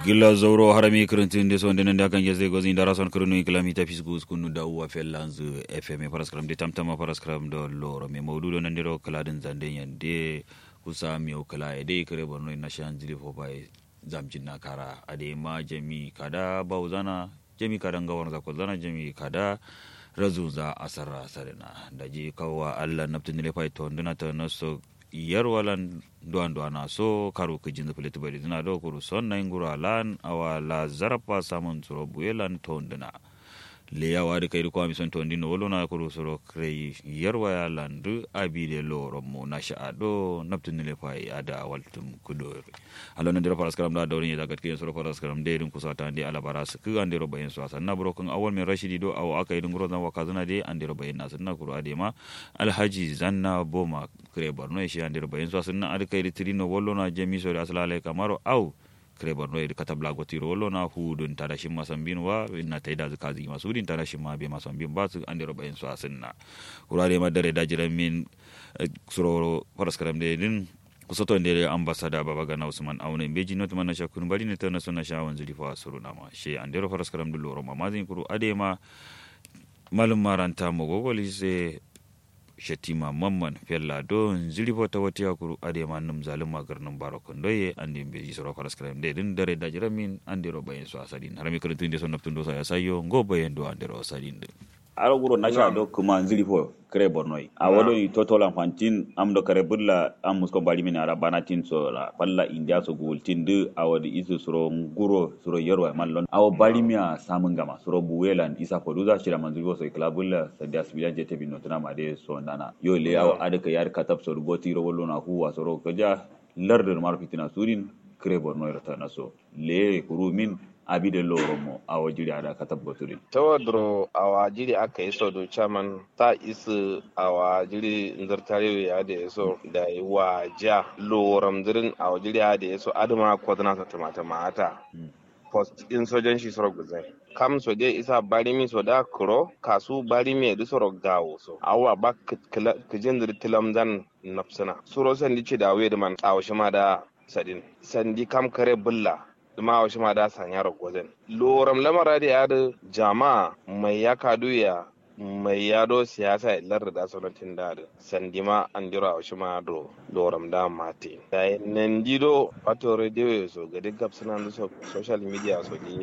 gilla zoro harami kirintin de sonde nande akan jeze gozi ndara son kirinu kilami ta fisgu skunu da uwa fellanz fm paraskram de tamtama paraskram do loro me mawdudo nande ro kaladin zande yande kusa mi o kala e de kare borno na shan jili fo bai zamjin na kara ade ma jami kada bauzana jami kada ngawar za ko zana jami kada razu za asara sarina da ji kawwa allah naftin le fai to ndina ta naso yarwalan duwan duwana so karu ka jinza filiti bari dina do kuru son na ingura lan awa la zarafa samun tsoro buyelan to ndina le yawa da kai kwa mison to ndino wolo na kuru soro krei yarwa ya landu abi de loro mo na sha do naptu ne fai ada waltum kudo alo na dira faras karam da dawrin ya daga kai soro faras karam de din kusa ta ndi ala baras ku an diro bayin so asan na bro kun awal me rashidi do aw aka idin guro zan waka zana de an diro bayin na sunna kuru ade ma alhaji zanna boma kre borno shi an diro bayin so asan na ada kai tirino wollo na jemi so da asalale kamaro aw kre borno edi kata blago tiro wollo na hudun tada shimma sambin wa na taida zakazi masudin tada shimma be masambin ba su an diro bayin so asan na kuru ade ma dare da jiran min suro faras karam de din kusoto ndere ambasada baba gana usman aune beji not mana shakun bari ne tana suna shawon zuri fa suru nama she andero faras karam du loro mamazin kuru adema malum maranta mo gogoli se shetima mamman fella do zuri fo ta wata kuru adema num zalim magarnum barokon doye andi beji soro faras karam de din dare da jiramin andero bayin so asadin harami kurun tun de son naftun do sa ya sayo ngo bayin do andero asadin de aro guro nasha do kuma nzili fo kre bornoi a wado ni totola fantin am do kare bulla am musko bali min ara banatin so la palla india so gultin de a wadi isu suro guro suro yorwa mallon awo bali miya samun gama suro buwelan isa ko duza shira manzili fo so ikla bulla sadia sibilan jete bin notuna ma de so nana yo le awo adaka yar katab so goti ro wollo na huwa suro kaja larder mar fitina surin kre bornoi rata naso le kurumin abide loro mo awa jiri ada kata boturin tawadro awa jiri aka yi sodo chairman ta isu awa jiri nzartare ya da yaso da wa ja loram zirin awa jiri ya da yaso adama kwadana ta tamata mata post insurgency soro guzai kam so de isa barimi so da kuro kasu barimi da soro gawo so awa ba kijin ziri tilam zan nafsana suro sandi ce da we da man awa shima da sadin sandi kam kare bulla ma wasu ma da sanya ragozen loram lamara da ya da jama'a mai ya kadu ya mai yado siyasa ya lar da sanatin da da sandima an jira wasu ma do loram da mate da nan dido wato radio so ga duk suna da social media so ni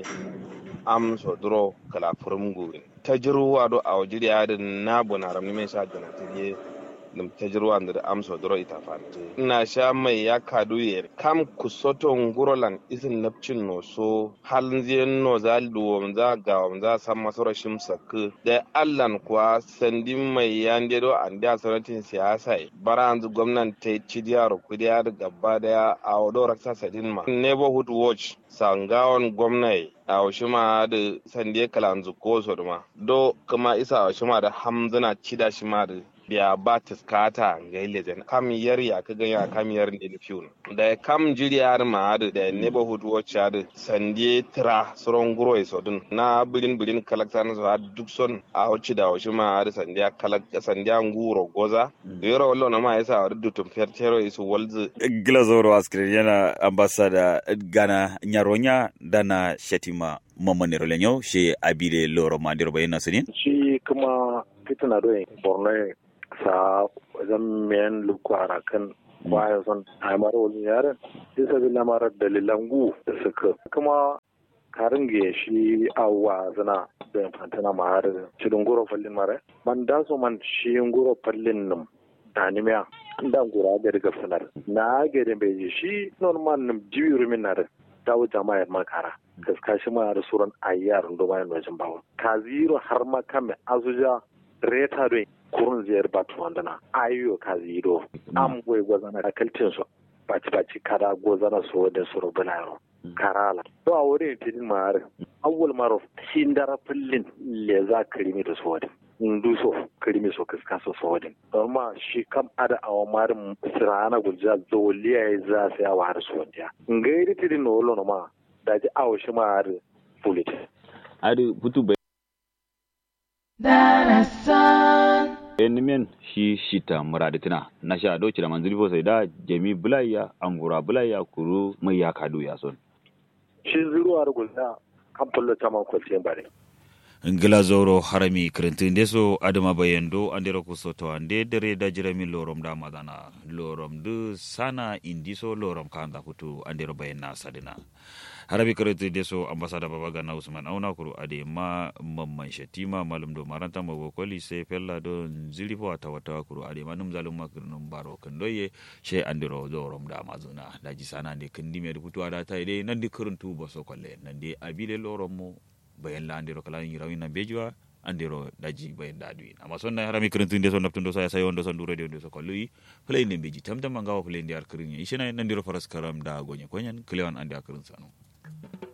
am so duro kala furum gurin tajruwa do a wajiri ya da na bonaram ne mai sha da na dum tajruwa ndir am so doro ita fante ina sha mai ya kadu yer kam kusoto ngurolan isin napcin no so halin ziyan no za luwam za gawam za san masoro shimsa ku da allan kuwa sandin mai yande do an da sanatin siyasa bara an zu gwamnan ta ci diyaro kudiya da gaba daya a wado raksa sadin ma neighborhood watch sangawan gwamnati a washima da sandiya kalanzu ko so ma do kuma isa a washima da hamzana cida shi ma da biya ba ta skata ga ilezen kam yar ya ka ganya kam yar ne da fiun da kam jiriyar ma da da neighborhood watch da sandie tra soron guro so dun na bilin bilin kalakta na so duk son a wuci da wuci ma da sandiya kalak sandiya nguro goza yoro wallo na ma yasa da dutum fertero isu walzu glazoro askri yana ambasada gana nyaronya dana shetima mamani rolenyo she abile loro mandiro bayina sinin shi kuma fitina do borno sa wajen miyan lukwara kan baya son aimar wani yaren bisa bi lamarar dalilan gu da suka kuma karin ga shi awa zana da fantana ma har cikin goro fallin mare man da so man shi goro fallin nan danimiya da gura ga daga sanar na ga da bai shi normal nim jiwi rumin na da dawo jama'ar makara gaska shi ma da suran ayyar ndo ma wajen bawo ka ziro har ma kame azuja reta do kurun ziyar batu wandana ayo ka ziro am goy gozana da kaltin so baci baci kada gozana so da suru bularo karala to a wurin tidin mare awwal maro sindara pullin le za krimi da so da ndu so krimi so kaska so so da amma shi kam ada awa marin sirana gulja zoliya ya za sai awa har so da ngairi tidin no lo no ma da ji awo shi ma har fulit adi putu darasan enimen shi shita muraditina na sha doci da manzili fo sai da jami bulaya angura bulaya kuru mai ya kadu ya son shi zuruwa gulna kan fullo ta man kwalce bare ngila zoro harami kirintinde so adama bayendo andero kusoto ande dere da jirami lorom da madana lorom du sana indiso lorom kanda kutu andero bayenna sadina harabi kirintinde so ambasada baba gana usman auna kuru ade ma mamman shatima malum do maranta mago koli se fella do zilifo wata wata kuru ade ma num zalum makirnum baro kandoye she andero lorom da mazuna daji sana ande kindi me kutu ada ta ide nandi kirintu boso kolle nandi abile lorom mo bayan la andiro kala yi rawina bejuwa andiro daji bayan da duin amma sonna harami kirintu inde so naptundo sa sai wondo son duro de so kolluyi play ne beji tamtam ngawa play ndi ar kirin ishina nandiro faras karam da gonye konyen klewan andi akirin sanu